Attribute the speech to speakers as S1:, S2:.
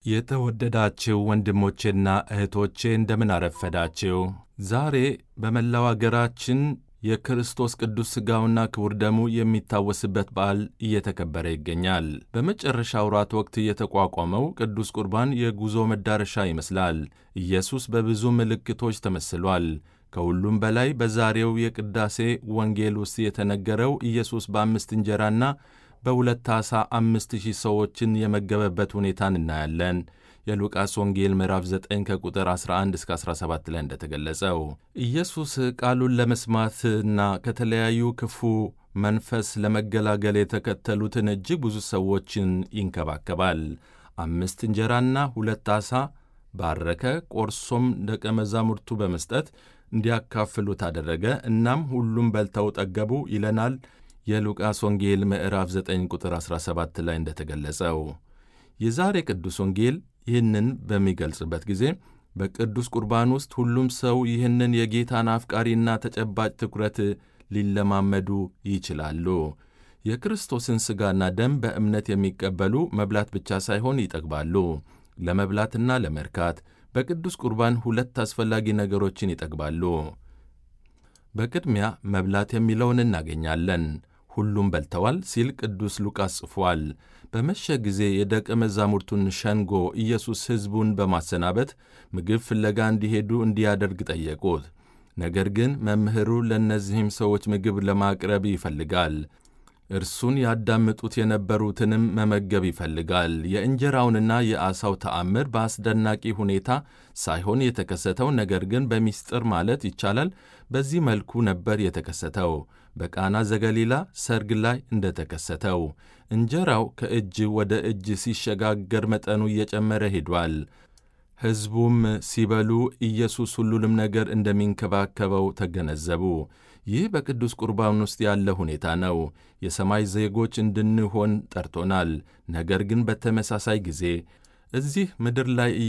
S1: የተወደዳችሁ ወንድሞቼና እህቶቼ እንደምን አረፈዳችሁ። ዛሬ በመላው አገራችን የክርስቶስ ቅዱስ ሥጋውና ክቡር ደሙ የሚታወስበት በዓል እየተከበረ ይገኛል። በመጨረሻ ወራት ወቅት የተቋቋመው ቅዱስ ቁርባን የጉዞ መዳረሻ ይመስላል። ኢየሱስ በብዙ ምልክቶች ተመስሏል። ከሁሉም በላይ በዛሬው የቅዳሴ ወንጌል ውስጥ የተነገረው ኢየሱስ በአምስት እንጀራና በሁለት ዓሣ አምስት ሺህ ሰዎችን የመገበበት ሁኔታን እናያለን። የሉቃስ ወንጌል ምዕራፍ 9 ከቁጥር 11 እስከ 17 ላይ እንደተገለጸው ኢየሱስ ቃሉን ለመስማትና ከተለያዩ ክፉ መንፈስ ለመገላገል የተከተሉትን እጅግ ብዙ ሰዎችን ይንከባከባል። አምስት እንጀራና ሁለት ዓሣ ባረከ፣ ቆርሶም ደቀ መዛሙርቱ በመስጠት እንዲያካፍሉት አደረገ። እናም ሁሉም በልተው ጠገቡ ይለናል የሉቃስ ወንጌል ምዕራፍ 9 ቁጥር 17 ላይ እንደተገለጸው የዛሬ ቅዱስ ወንጌል ይህንን በሚገልጽበት ጊዜ በቅዱስ ቁርባን ውስጥ ሁሉም ሰው ይህንን የጌታን አፍቃሪና ተጨባጭ ትኩረት ሊለማመዱ ይችላሉ። የክርስቶስን ሥጋና ደም በእምነት የሚቀበሉ መብላት ብቻ ሳይሆን ይጠግባሉ። ለመብላትና ለመርካት በቅዱስ ቁርባን ሁለት አስፈላጊ ነገሮችን ይጠግባሉ። በቅድሚያ መብላት የሚለውን እናገኛለን። ሁሉም በልተዋል ሲል ቅዱስ ሉቃስ ጽፏል። በመሸ ጊዜ የደቀ መዛሙርቱን ሸንጎ ኢየሱስ ሕዝቡን በማሰናበት ምግብ ፍለጋ እንዲሄዱ እንዲያደርግ ጠየቁት። ነገር ግን መምህሩ ለእነዚህም ሰዎች ምግብ ለማቅረብ ይፈልጋል። እርሱን ያዳምጡት የነበሩትንም መመገብ ይፈልጋል። የእንጀራውንና የዓሣው ተአምር በአስደናቂ ሁኔታ ሳይሆን የተከሰተው ነገር ግን በምስጢር ማለት ይቻላል በዚህ መልኩ ነበር የተከሰተው። በቃና ዘገሊላ ሰርግ ላይ እንደተከሰተው እንጀራው ከእጅ ወደ እጅ ሲሸጋገር መጠኑ እየጨመረ ሄዷል። ሕዝቡም ሲበሉ ኢየሱስ ሁሉንም ነገር እንደሚንከባከበው ተገነዘቡ። ይህ በቅዱስ ቁርባን ውስጥ ያለ ሁኔታ ነው። የሰማይ ዜጎች እንድንሆን ጠርቶናል። ነገር ግን በተመሳሳይ ጊዜ እዚህ ምድር ላይ